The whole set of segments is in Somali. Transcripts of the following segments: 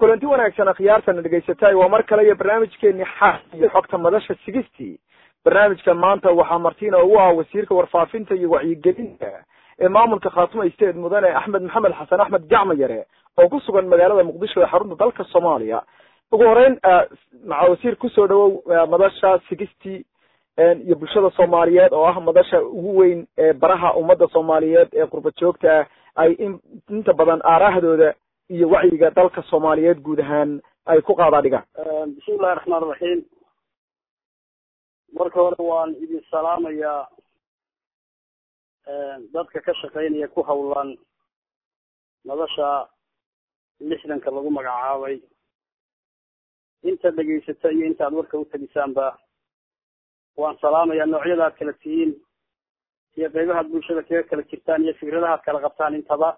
kulanti wanaagsan akhyaartana dhegaysatay waa mar kale iyo barnaamijkeeni xaal iyo xogta madasha sigistii barnaamijka maanta waxaa martina ugu ah wasiirka warfaafinta iyo wacyigelinta ee maamulka khaatuma state mudane axmed maxamed xasan axmed gacma yare oo ku sugan magaalada muqdisho ee xarunta dalka soomaaliya ugu horeyn maca wasiir kusoo dhawow madasha sigistii iyo bulshada soomaaliyeed oo ah madasha ugu weyn ee baraha ummadda soomaaliyeed ee qurba joogta ah ay in inta badan aarahdooda iyo wacyiga dalka soomaaliyeed guud ahaan ay ku qaadaa dhigaan bismillahi raxmaan raxiim marka hore waan idin salaamayaa dadka ka shaqeynaya ku hawlan madasha lixdanka lagu magacaabay inta dhegaysata iyo inta ad warka utelisaanba waan salaamayaa noocyada ad kala tihiin iyo qeybahaad bulshada kaga kala jirtaan iyo fikradaha ad kala qabtaan intaba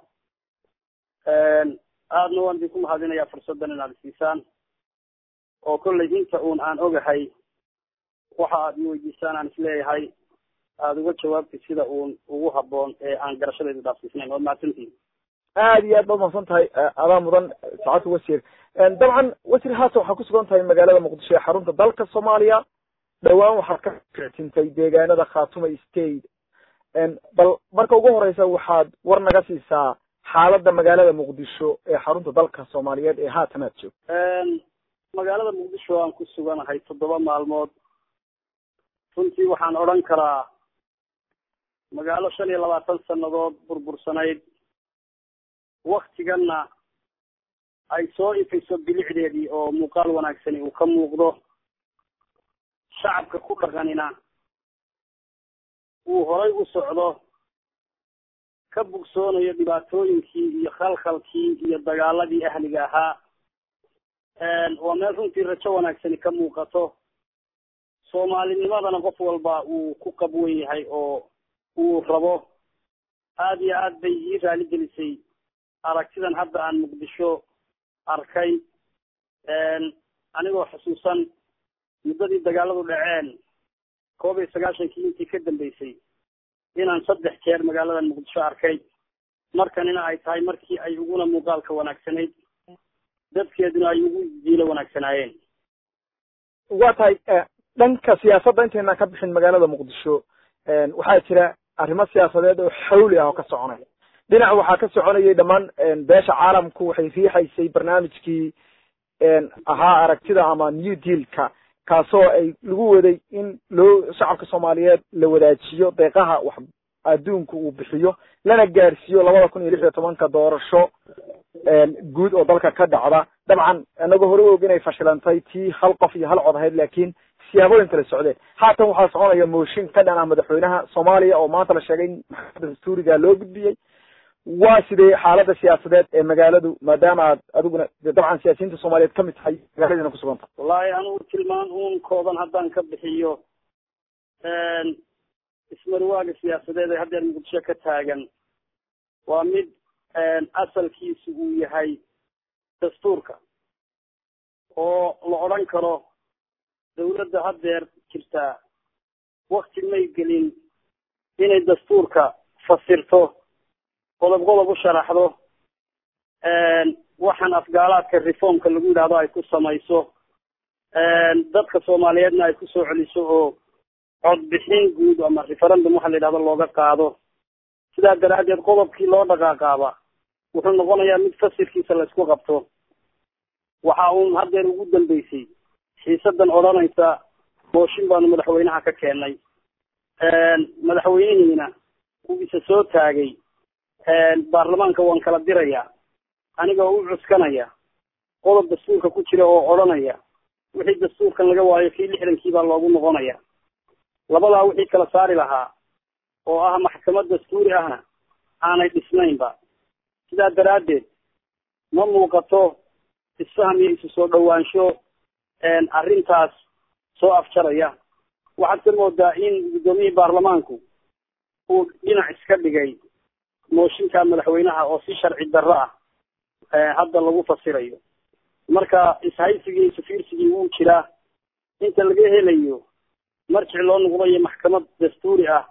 aadna waan idinku mahadinayaa fursaddan inaad isiisaan oo kollay inta uun aan ogahay waxa aad i weydiisaan aan isleeyahay aada uga jawaabtid sida uun ugu haboon ee aan garashadaydu dhaafsiisnayn waad mahadsantihin aad iyo aad baad mahadsan tahay adaa mudan saacadka wasiir dabcan wasiir haatan waxaa kusugan tahay magaalada muqdisho ee xarunta dalka soomaaliya dhawaan waxaad ka fictintay deegaanada khatuma state bal marka ugu horeysa waxaad war naga siisaa xaaladda magaalada muqdisho ee xarunta dalka soomaaliyeed ee haatan aad joogto magaalada muqdisho aan ku suganahay toddoba maalmood runtii waxaan odhan karaa magaalo shan iyo labaatan sanadood burbursanayd waktiganna ay soo ifayso bilicdeedii oo muuqaal wanaagsani uu ka muuqdo shacabka ku dhaqanina uu horay u socdo ka bugsoonayo dhibaatooyinkii iyo khalkhalkii iyo dagaaladii ahliga ahaa waa meel runtii rajo wanaagsani ka muuqato soomaalinimadana qof walba uu ku qabwan yahay oo uu rabo aad iyo aad bay ii raali gelisay aragtidan hadda aan muqdisho arkay anigoo xusuusan muddadii dagaaladu dhaceen koob iyo sagaashankii intii ka dambeysay inaan saddex jeer magaaladan muqdisho arkay markanina ay tahay markii ay uguna muuqaalka wanaagsanayd dadkeeduna ay ugu jiilo wanaagsanaayeen waa tahay dhanka siyaasadda intaynan ka bixin magaalada muqdisho waxaa jira arrimo siyaasadeed oo xawli ah oo ka soconaya dhinac waxaa ka soconayay dhammaan beesha caalamku waxay riixaysay barnaamijkii ahaa aragtida ama new dealka kaasoo ay lagu waday in loo shacabka soomaaliyeed la wadaajiyo deeqaha wax adduunku uu bixiyo lana gaarsiiyo labada kun iyo lix iyo tobanka doorasho guud oo dalka ka dhacda dabcan inagoo hore og inay fashilantay tii hal qof iyo hal cod ahayd laakiin siyaabooyin kala socdeen haatan waxaa soconaya mooshin ka dhan ah madaxweynaha soomaaliya oo maanta la sheegay in maxkamadda dastuuriga loo gudbiyey waa sidee xaaladda siyaasadeed ee magaaladu maadaama aad adiguna dabcan siyaasiyiinta soomaaliyeed kamid tahay magaaladiina kusugan tahay wallahi anigu tilmaan uun kooban haddaan ka bixiyo ismarwaaga siyaasadeed ee haddeer muqdisho ka taagan waa mid asalkiisu uu yahay dastuurka oo la odhan karo dawladda haddeer jirtaa wakti may gelin inay dastuurka fasirto qodob qodob u sharaxdo waxaan afgaalaadka reformka lagu yidhahdo ay ku samayso dadka soomaaliyeedna ay kusoo celiso oo codbixin guud ama referendum waxa la yidhahdo looga qaado sidaa daraaddeed qodobkii loo dhaqaaqaaba wuxuu noqonayaa mid fasirkiisa la isku qabto waxa uun haddeer ugu dambeysay xiisadan odhanaysa mooshin baanu madaxweynaha ka keennay madaxweynihiina uu isa soo taagay baarlamaanka waan kala dirayaa aniga oo u cuskanaya qodob dastuurka ku jira oo odhanaya wixii dastuurkan laga waayo kii lixdankii baa loogu noqonaya labadaa wixii kala saari lahaa oo ah maxkamad dastuuri ahna aanay dhisnaynba sidaa daraaddeed ma muuqato isfaham iyo isu soo dhawaansho arrintaas soo afjaraya waxaad ka moodaa in guddoomiyihii baarlamaanku uu dhinac iska dhigay mooshinka madaxweynaha oo si sharci darro ah hadda lagu fasirayo marka ishaysigii safiirsigii wuu jiraa inta laga helayo marjic loo noqdayo maxkamad dastuuri ah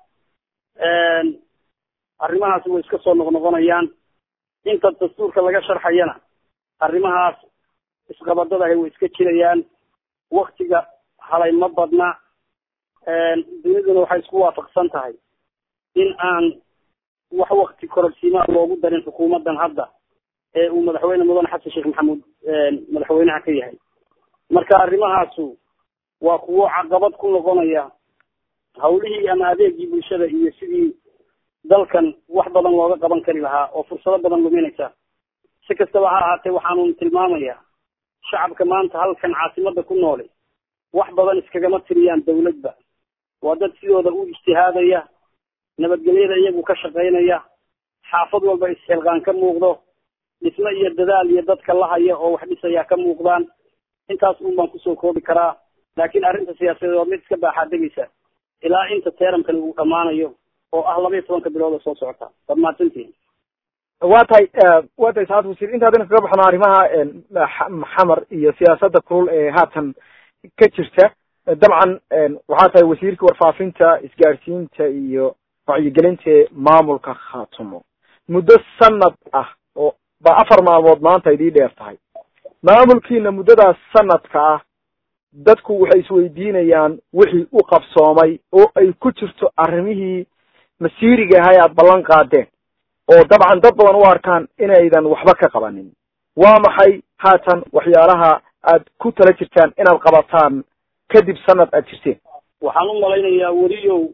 arrimahaasi way iska soo noqnoqonayaan inta dastuurka laga sharxayana arrimahaas isqabadadahay way iska jirayaan waktiga halay ma badna duniduna waxay isku waafaqsan tahay in aan wax wakti kororsiimaa loogu darin xukuumaddan hadda ee uu madaxweyne mudane xasan sheekh maxamuud madaxweynaha ka yahay marka arrimahaasu waa kuwo caqabad ku noqonaya hawlihii ama adeegii bulshada iyo sidii dalkan wax badan looga qaban kari lahaa oo fursado badan luminaysa si kastaba ha ahaatee waxaanu tilmaamayaa shacabka maanta halkan caasimada ku noole wax badan iskagama tiriyaan dawladba waa dad sidooda u ijtihaadaya nabadgelyada iyagu ka shaqaynaya xaafad walba isxilqaan ka muuqdo dhismo iyo dadaal iyo dadka la haya oo wax dhisayaa ka muuqdaan intaas un baan kusoo koobi karaa laakiin arrinta siyaasadeed waa mid iska baaxaa degaysa ilaa inta teerankani uu dhammaanayo oo ah laba iyo tobanka bilood oo soo socota waad mahadsantihin waa tahay waa tahay saad wasiir intaadina kaga baxno arrimaha xamar iyo siyaasadda kulul ee haatan ka jirta dabcan waxaa tahay wasiirka warfaafinta isgaadhsiinta iyo wacyigelinta maamulka khaatumo muddo sanad ah oo ba afar maalmood maanta idii dheer tahay maamulkiina muddadaas sanadka ah dadku waxay isweydiinayaan wixii u qabsoomay oo ay ku jirto arrimihii masiiriga ahay aada ballan qaadeen oo dabcan dad badan u arkaan inaydan waxba ka qabanin waa maxay haatan waxyaalaha aad ku tala jirtaan inaad qabataan kadib sanad aad jirteen waxaan u malaynayaa weliyow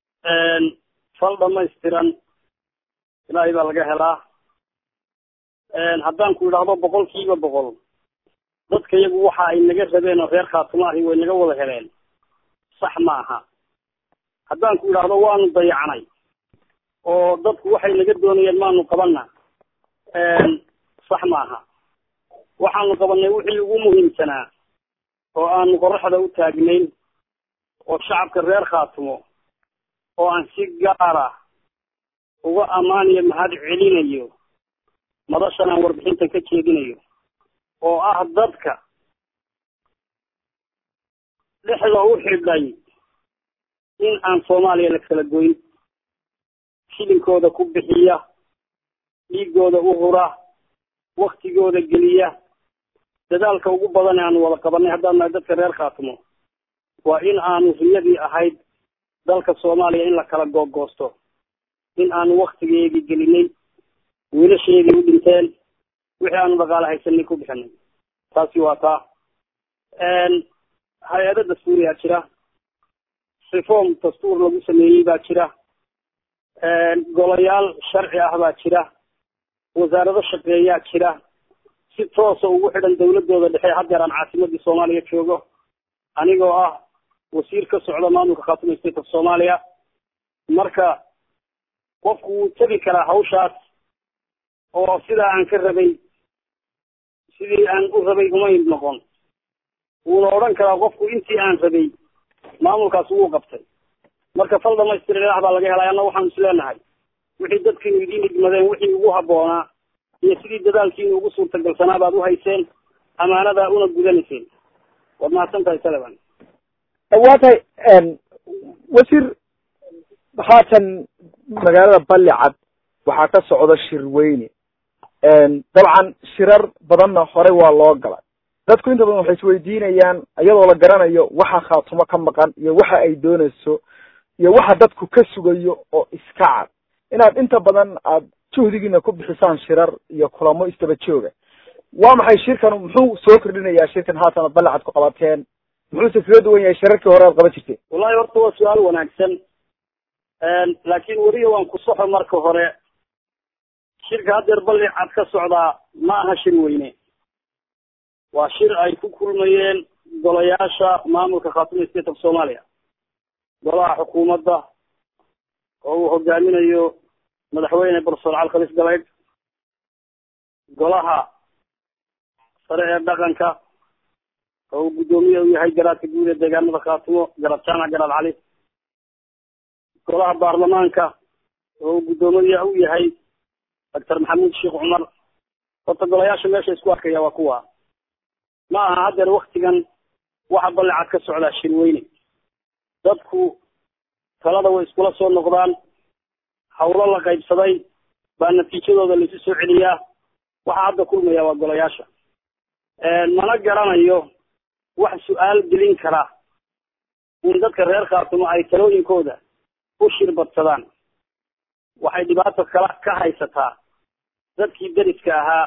fal dhamaystiran ilaahay baa laga helaa haddaan ku idhaahdo boqol kiiba boqol dadka iyagu waxa ay naga rabeen oo reer khaatumo ahi way naga wada heleen sax ma aha haddaan ku idhaahdo waanu dayacnay oo dadku waxay naga doonayeen maanu qabanna sax ma aha waxaanu qabanay wixii ugu muhiimsanaa oo aanu qoraxda u taagnayn oo shacabka reer khaatumo oo aan si gaara uga ammaaniyo mahad celinayo madashan aan warbixintan ka jeedinayo oo ah dadka dhexda u xidhay in aan soomaaliya la kala goyn shilinkooda ku bixiya dhiigooda u hura waktigooda geliya dadaalka ugu badan ee aanu wada qabanay haddaan nahay dadka reer khaatumo waa in aanu riyadii ahayd dalka soomaaliya in la kala googoosto in aanu waktigeedii gelinay wiilasheedii u dhinteen wixii aanu dhaqaale haysanay ku bixinay taasi waa taa hay-ado dastuuriyaa jira reform dastuur lagu sameeyey baa jira golayaal sharci ah baa jira wasaarado shaqeeyaa jira si toosa ugu xidhan dawladooda dhexe haddeer aan caasimadii soomaaliya joogo anigoo ah wasiir ka socda maamulka khaatuma state of soomaaliya marka qofku wuu tegi karaa hawshaas oo sidaa aan ka rabay sidii aan u rabay umay noqon wuuna odhan karaa qofku intii aan rabay maamulkaas wuu qabtay marka fal dhamaystir ilaah baa laga helay anna waxaanu is leenahay wixii dadkiinu idiin idmadeen wixii ugu habboonaa iyo sidii dadaalkiinu ugu suurtagalsanaa baad u hayseen amaanadaa una gudanayseen waad mahadsan tahay salaban waa tahay wasiir haatan magaalada ballicad waxaa ka socda shir weyne dabcan shirar badanna horey waa loo galay dadku inta badan waxay isweydiinayaan iyadoo la garanayo waxa khaatumo ka maqan iyo waxa ay doonayso iyo waxa dadku ka sugayo oo iska cad inaad inta badan aad juhdigiina ku bixisaan shirar iyo kulamo isdaba jooga waa maxay shirkan muxuu soo kordhinayaa shirkan haatan aad ballicad ku qabateen muxuuse kaga duwan yahay shirarkii hore aad qaban jirteen wallahi horta waa su-aal wanaagsan laakiin weliya waan ku soxo marka hore shirka haddeer ballicad ka socdaa ma aha shir weyne waa shir ay ku kulmayeen golayaasha maamulka khaatuma state of soomaaliya golaha xukuumadda oo uu hogaaminayo madaxweyne professor cali khalis galeyd golaha sare ee dhaqanka oo uu guddoomiye u yahay garaadka guud ee deegaanada khaatumo garad jaamac garaad cali golaha baarlamaanka oo uu guddoomiye u yahay doctor maxamuud sheekh cumar horta golayaasha meesha isku arkaya waa kuwa ma aha haddeer waktigan waxa ballicad ka socdaa shirweyne dadku talada way iskula soo noqdaan hawlo la qaybsaday baa natiijadooda laisu soo celiyaa waxaa hadda kulmaya waa golayaasha mana garanayo wax su-aal gelin kara in dadka reer khaatumo ay talooyinkooda u shirbadsadaan waxay dhibaato kala ka haysataa dadkii deriska ahaa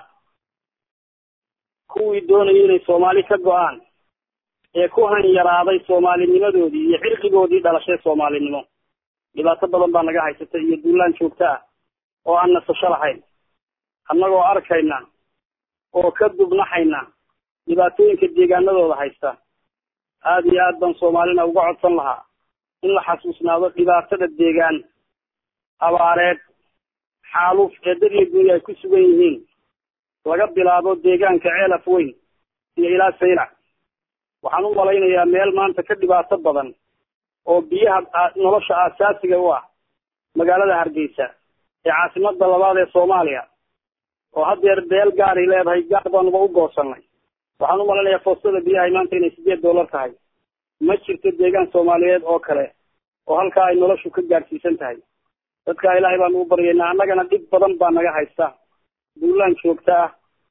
kuwii doonayay inay soomaali ka go-aan ee ku hanyaraaday soomaalinimadoodii iyo cirqigoodii dhalashay soomaalinimo dhibaato badan baa naga haysata iyo duulaan joogto ah oo aan nasasho lahayn annagoo arkayna oo ka dubnaxayna dhibaatooyinka deegaanadooda haysta aada iyo aad baan soomaalina uga codsan lahaa in la xasuusnaado dhibaatada deegaan abaareed xaaluf ee dad iyo dunya ay ku sugan yihiin laga bilaabo deegaanka ceelaf weyn iyo ilaa saylac waxaan u malaynayaa meel maanta ka dhibaato badan oo biyaha nolosha aasaasiga u ah magaalada hargeysa ee caasimada labaad ee soomaaliya oo haddeer beel gaaray leedahay gaar baanuba u goosanay waxaan u malaynayaa foostada biyahay maanta inay sideed dollar tahay ma jirto deegaan soomaaliyeed oo kale oo halkaa ay noloshu ka gaadhsiisan tahay dadkaa ilaahay baanu u baryaynaa annagana dhib badan baa naga haysta duulaan joogta ah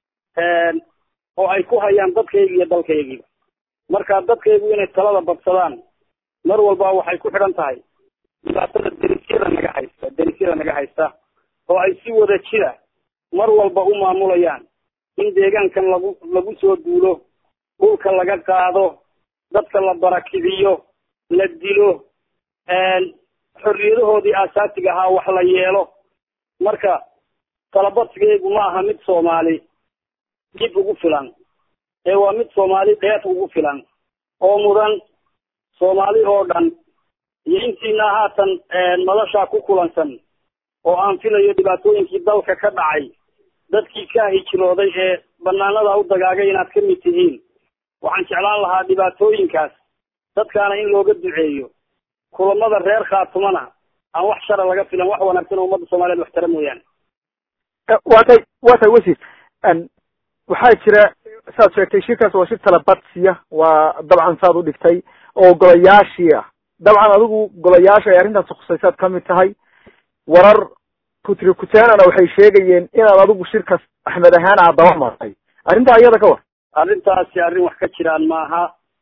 oo ay ku hayaan dadkayga iyo dalkaygiiba marka dadkaygu inay talada badsadaan mar walba waxay ku xidhan tahay dhibaatada derisyada naga haysta derisyada naga haysta oo ay si wada jira mar walba u maamulayaan in deegaankan lagu lagu soo duulo dhulka laga qaado dadka la barakidiyo la dilo xorriyadahoodii aasaasiga ahaa wax la yeelo marka talabadsigaygu ma aha mid soomaali dib ugu filan ee waa mid soomaali dheef ugu filan oo mudan soomaali oo dhan iyo intiina haatan madashaa ku kulansan oo aan filayo dhibaatooyinkii dalka ka dhacay dadkii ka hijrooday ee banaanada u dagaagay inaad ka mid tihiin waxaan jeclaan lahaa dhibaatooyinkaas dadkaana in looga duceeyo kulamada reer khaatumana aan wax shara laga filan wax wanaagsan oo ummadda soomaaliyeed waxtara mooyaane waa tay waa tay wasiir waxaa jira saad sheegtay shirkaas waa shir talabadsiya waa dabcan saad u dhigtay oo golayaashii ah dabcan adigu golayaasha ay arrintaasi khusaysaad kamid tahay warar kutri kuteenana waxay sheegayeen inaad adigu shirkaas axmed ahaan aad daba martay arrintaa iyada ka war arrintaasi arrin wax ka jiraan maaha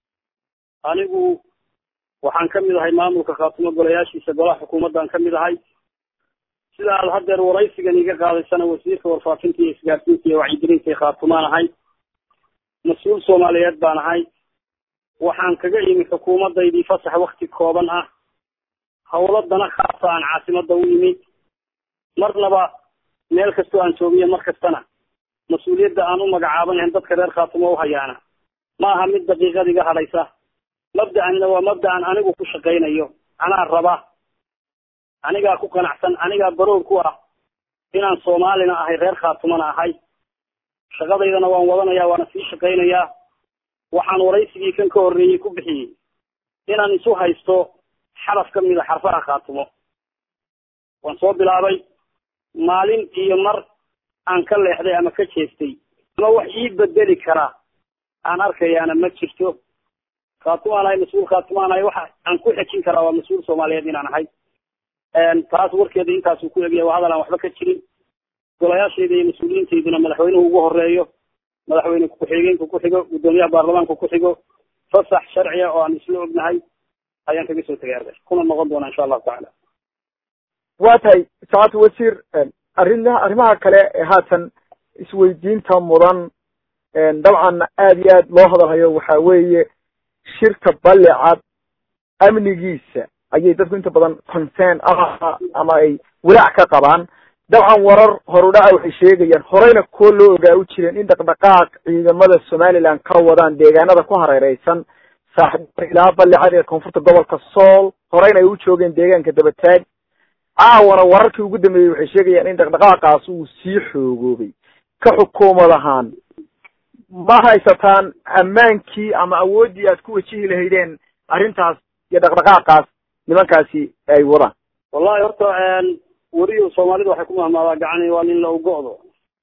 anigu waxaan kamid ahay maamulka khaatumo golayaashiisa golaha xukuumaddan kamid ahay sida aad haddeer waraysigan iga qaadaysana wasiirka warfaafinta iyo isgaarsiinta iyo wacyigelinta ee khaatumaan ahay mas-uul soomaaliyeed baan ahay waxaan kaga imi xukuumadaydii fasax wakti kooban ah hawlo dana khaasa aan caasimada u yimid marnaba meel kastoo aan joogiyo mar kastana mas-uuliyadda aan u magacaabanayn dadka reer khaatumo u hayaana ma aha mid daqiiqad iga hadhaysa mabda-anina waa mabda-an anigu ku shaqaynayo anaa raba anigaa ku qanacsan anigaa baroor ku ah inaan soomaalina ahay reer khaatumana ahay shaqadaydana waan wadanaya waana sii shaqaynayaa waxaan waraysigii kan ka horreeyey ku bixiyey inaan isu haysto xaraf ka mida xarfaha khaatumo waan soo bilaabay maalin iyo mar aan ka leexday ama ka jeestay ama wax ii bedeli kara aan arkayaana ma jirto khaatumaan ahay mas-uul khaatumaan ahay waxa aan ku xejin karaa waa mas-uul soomaaliyeed inaan ahay taas warkeeda intaasuu ku egaya waa hadal aan waxba ka jirin golayaashayda iyo mas-uuliyiintayduna madaxweynuhu ugu horeeyo madaxweyne ku-xigeenka ku xigo guddoomiyaha baarlamaanka ku xigo fasax sharciya oo aan isla ognahay ayaan kaga soo tegay arday kuna noqon doona insha allahu tacaala waa tahay saacad wasiir arrinaa arrimaha kale ee haatan isweydiinta mudan dabcan aada iyo aad loo hadalhayo waxa weeye shirka balicad amnigiisa ayay dadku inta badan concern ah ama ay walaac ka qabaan dabcan warar horudhaca waxay sheegayaan horeyna kuwo loo ogaa u jireen in dhaqdhaqaaq ciidamada somaliland ka wadaan deegaanada ku hareereysan saaxiib ilaa balicad ee koonfurta gobolka sool horeyna ay u joogeen deegaanka dabataag caawana wararkii ugu dambeeyey waxay sheegayaan in dhaqdhaqaaqaas uu sii xoogoobay ka xukuumad ahaan ma haysataan ammaankii ama awooddii aad ku wajihi lahaydeen arrintaas iyo dhaqdhaqaaqaas nimankaasi ay wadaan wallahi horta weriyo soomaalidu waxay ku mahmaadaa gacani waa nin la ugo-do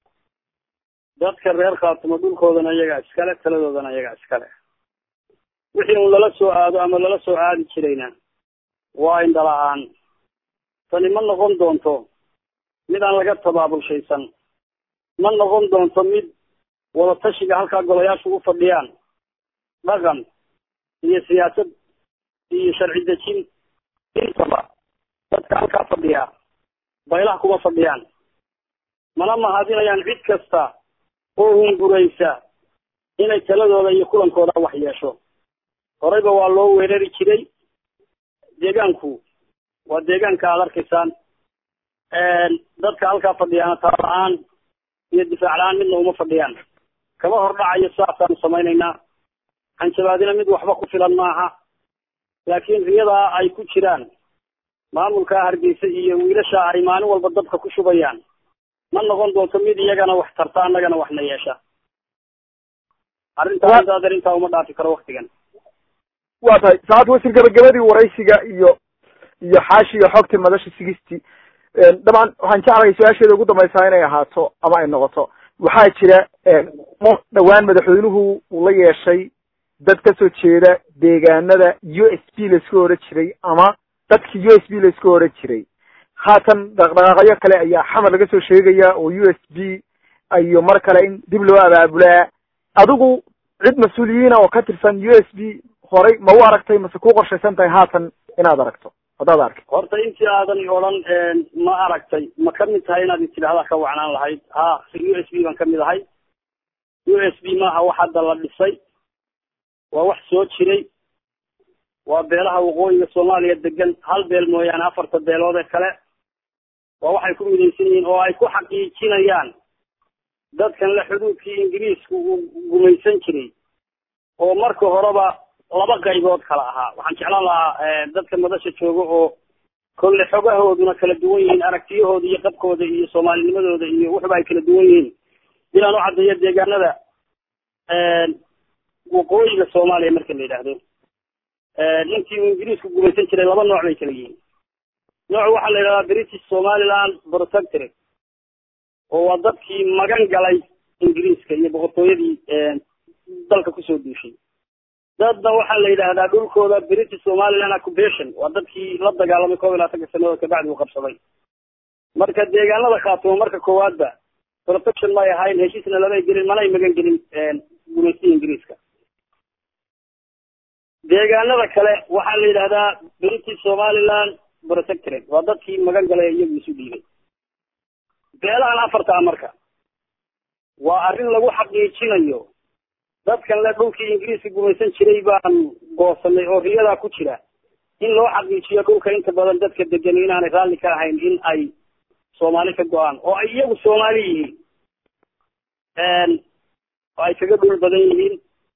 dadka reer khaatumo dhulkoodana iyagaa iskale taladoodana iyagaa iskale wixii un lala soo aado ama lala soo aadi jirayna waa indhala-aan tani ma noqon doonto mid aan laga tabaabulshaysan ma noqon doonto mid wadatashiga halkaa golayaashu u fadhiyaan dhaqan iyo siyaasad iyo sharci dejin intaba dadka halkaa fadhiyaa baylaha kuma fadhiyaan mana mahadinayaan cid kasta oo hunguraysa inay taladooda iyo kulankooda wax yeesho horeyba waa loo weerari jiray deegaanku waa deegaanka aad arkaysaan dadka halkaa fadhiyaana taa la-aan iyo difaac la-aan midna uma fadhiyaan kama hordhacayo saasaanu samaynaynaa hanjabaadina mid waxba ku filan maaha laakiin riyadaa ay ku jiraan maamulka hargeysa iyo wiilasha ay maalin walba dadka ku shubayaan ma noqon doonto mid iyagana wax tarta annagana waxna yeesha arrintaa intaad arrintaa uma dhaafi karo waktigan waa tahay saacad wasiir gabagabadii waraysiga iyo iyo xaashiga xogta madasha sigisty dabcan waxaan jeclahay su-aasheeda ugu dambaysaa inay ahaato ama ay noqoto waxaa jira dhowaan madaxweynuhu uu la yeeshay dad kasoo jeeda deegaanada u s b laisku odhan jiray ama dadki u s b laisku odhan jiray haatan dhaqdhaqaaqyo kale ayaa xamar laga soo sheegaya oo u s b iyo mar kale in dib loo abaabulaa adigu cid mas-uuliyiina oo ka tirsan u s b horay ma u aragtay mase ku qorshaysan tahay haatan inaad aragto haddaad arkay horta intii aadan odhan ma aragtay ma kamid tahay inaad istidhahdaa ka wacnaan lahayd ha u s b baan kamid ahay u s b maaha wax hadda la dhisay waa wax soo jiray waa beelaha waqooyiga soomaaliya degan hal beel mooyaane afarta beelood ee kale waa waxay ku midaysan yihiin oo ay ku xaqiijinayaan dadkan le xuduudkii ingiriisku uu gumaysan jiray oo marka horeba laba qaybood kala ahaa waxaan jeclaan lahaa dadka madasha jooga oo kolle xogahooduna kala duwan yihiin aragtiyahooda iyo qabkooda iyo soomaalinimadooda iyo wuxuba ay kala duwan yihiin inaan u caddeeyo deegaanada waqooyiga soomaaliya marka la yidhaahdo intii uu ingiriisku gumaysan jiray laba nooc bay kala yihiin nooc waxaa la yidhahdaa british somaliland protectorate oo waa dadkii magan galay ingiriiska iyo boqortooyadii dalka kusoo duushay dadna waxaa la yidhaahdaa dhulkooda british somaliland occupation waa dadkii la dagaalamay koob iyo labaatanka sanadood kabacdi uu qabsaday marka deegaanada khaatumo marka koowaadba protection may ahayn heshiisna lamay gelin manay magan gelin gumaystiga ingiriiska deegaanada kale waxaa la yidhahdaa british somaliland protectorate waa dadkii magan galay iyagu isu dhiibay beelahan afartaa marka waa arrin lagu xaqiijinayo dadkan le dhulkii ingiriiska gumaysan jiray baan goosanay oo riyadaa ku jira in loo xaqiijiyo dhulka inta badan dadka degan inaanay raalli ka ahayn in ay soomaali ka go-aan oo ay iyagu soomaali yihiin oo ay kaga dhul badan yihiin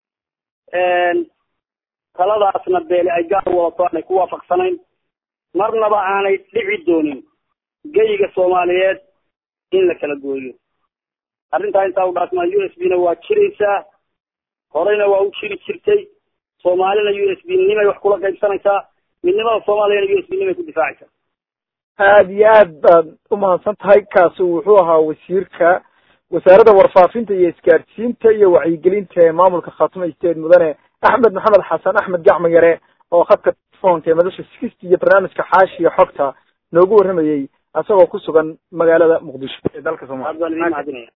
taladaasna beele ay gaar wadato aanay ku waafaqsanayn marnaba aanay dhici doonin geyiga soomaaliyeed in la kala gooyo arrintaa intaa u dhaasmaa u s b na waa jiraysaa horeyna waa u jiri jirtay soomaalina u s b nimay wax kula qaybsanaysaa midnimada soomaaliyana u s b nimay ku difaacaysaa aada iyo aad baad umahadsan tahay kaasi wuxuu ahaa wasiirka wasaaradda warfaafinta iyo isgaadhsiinta iyo wacyigelinta ee maamulka khaatuma state mudane axmed maxamed xasan axmed gacmo yare oo khadka telefoonka ee madasha sixty iyo barnaamijka xaashiya xogta noogu warramayey isagoo ku sugan magaalada muqdisho ee dalka aad baan idin mahadinaya